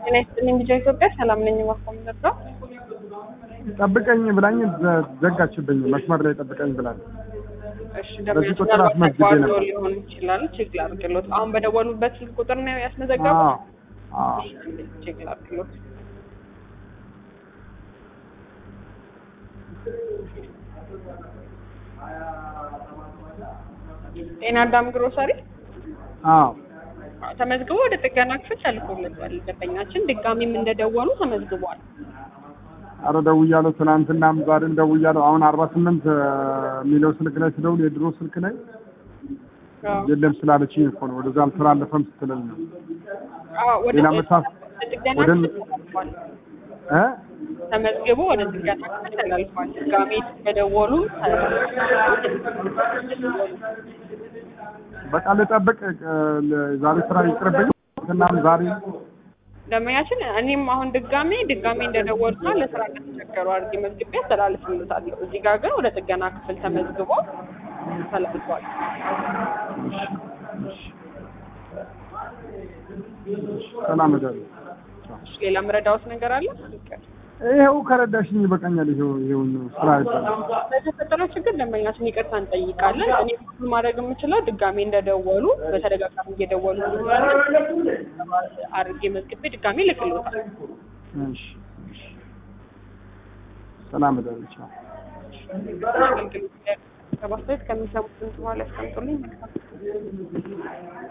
ጤና ይስጥልኝ ልጆ ኢትዮጵያ ሰላም ነኝ። ማቆም ነበር ጠብቀኝ ብላኝ ዘ- ዘጋችብኝ። መስመር ላይ ጠብቀኝ ብላኝ። እሺ በዚህ ቁጥር ደሞ አስመዝግቤ ተቋርጦ ነበር። ሊሆን ይችላል። ቼክ ላድርግሎት። አሁን በደወሉበት ስልክ ቁጥር ነው ያስመዘገቡት? አዎ አዎ። ቼክ ላድርግሎት። ጤና አዳም ግሮሰሪ አዎ ተመዝግቦ ወደ ጥገና ክፍል ተልኮለታል። ደንበኛችን ድጋሚም እንደደወሉ ተመዝግቧል። አረ ደውያለሁ። ትናንትናም ዛሬም ደውያለሁ። አሁን አርባ ስምንት የሚለው ስልክ ላይ ስደውል የድሮ ስልክ ላይ አዎ። የለም ስላለችኝ እኮ ነው። ወደዛ አልተላለፈም ስትለኝ ነው። አዎ፣ ወደ ሌላ መሳት ወደ ጥገና ወደ ክፍል ተላልፏል። እ ተመዝግቦ ወደ ጥገና ክፍል ተላልፏል። ድጋሚ በደወሉ በቃ ልጠብቅ። እ፣ ዛሬ ስራ ይቅርብኝ። ትናንትናም ዛሬ ደንበኛችን እኔም አሁን ድጋሜ ድጋሜ እንደደወሉና ለስራ እንደተቸገሩ አድርጌ መዝግቤ አስተላልፍልታለሁ። እዚህ ጋር ግን ወደ ጥገና ክፍል ተመዝግቦ ተላልፏል። ሰላም እደሩ። እሺ፣ ሌላ ምረዳውት ነገር አለ? ይቅር። ይኸው ከረዳሽኝ ይበቃኛል። ይኸው ይኸው ስራ ይባላል። ለተፈጠረው ችግር ደንበኛችን ይቅርታ እንጠይቃለን። እኔ ሁሉ ማድረግ የምችለው ድጋሜ እንደደወሉ በተደጋጋሚ እየደወሉ ስለሆነ አድርጌ መዝግቤ ድጋሜ ልክልዎታል። እሺ እሺ። ሰላም እደሩ። ቻው። አገልግሎት ከማስተያየት ከሚሰሙት ድምፅ በኋላ ያስቀምጡልኝ። መልካም